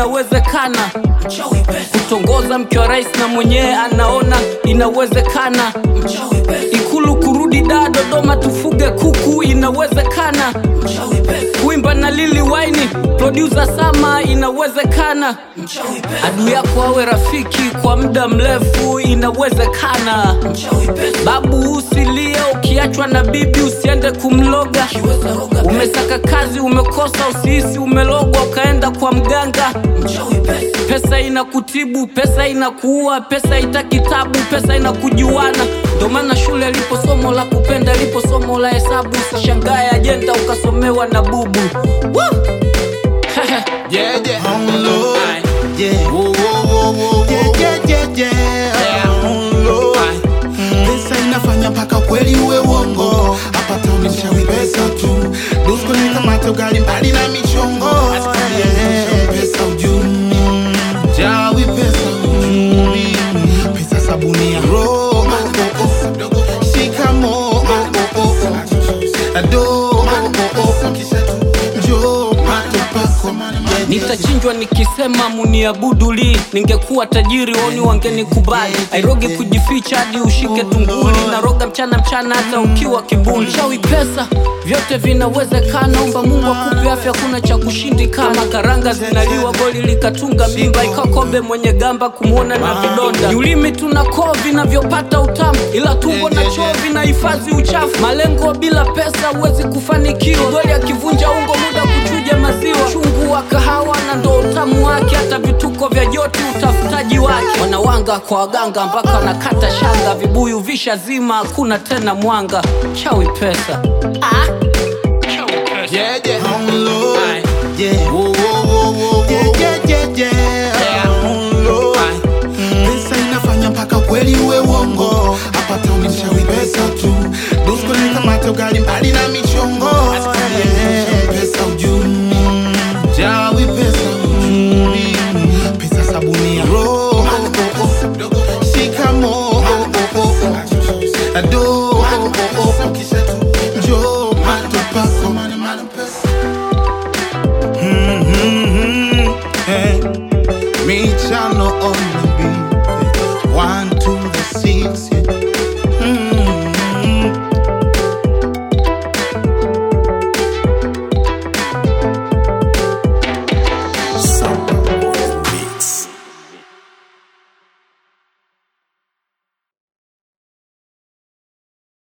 inawezekana kutongoza mke wa rais na mwenyewe anaona inawezekana ikulu kurudi daa dodoma tufuge kuku inawezekana kuimba na lili waini produsa sama inawezekana adui yako awe rafiki kwa muda mrefu inawezekana babu usilie ukiachwa na bibi usiende kumloga umesaka kazi umekosa usihisi umelogwa ukaenda kwa mganga pesa inakutibu pesa inakuua pesa ita kitabu pesa inakujuana ndo maana shule lipo somo la kupenda lipo somo la hesabu usishangae ajenda ukasomewa na bubu Woo! Yeah, yeah. On Lord. Aye. Yeah. Whoa, whoa, whoa, whoa, Yeah, whoa. yeah, yeah, yeah. Yeah. On Lord. Aye. Pesa inafanya mpaka kweli uwe uongo hapa tunishawi pesa tu dusko nikamata ugali mbali na michongo Yeah. pesa ujumi jawi pesa ujumi pesa sabuni ya roho shikamo ado njoo pato pako nitachinjwa nikisema muniabuduli ningekuwa tajiri woni wangenikubali airoge kujificha hadi ushike tunguli naroga mchana mchana hata ukiwa kibuli shawi pesa vyote vinawezekana omba mungu akupe afya kuna cha kushindikana karanga zinaliwa goli likatunga mimba ikakombe mwenye gamba kumwona na vidonda ni ulimi tuna koo vinavyopata utamu ila tumbo na choo vinahifadhi uchafu malengo bila pesa huwezi kufanikiwa goli akivunja ungo muda kuchuja maziwa chungu wa kahawa na ndo utamu wake hata vituko vya joti utafutaji wake wanawanga kwa waganga mpaka wanakata shanga vibuyu vishazima hakuna tena mwanga chawi pesa ah. chawi pesa Yeah, yeah. On Lord. Aye. Yeah. Whoa, whoa,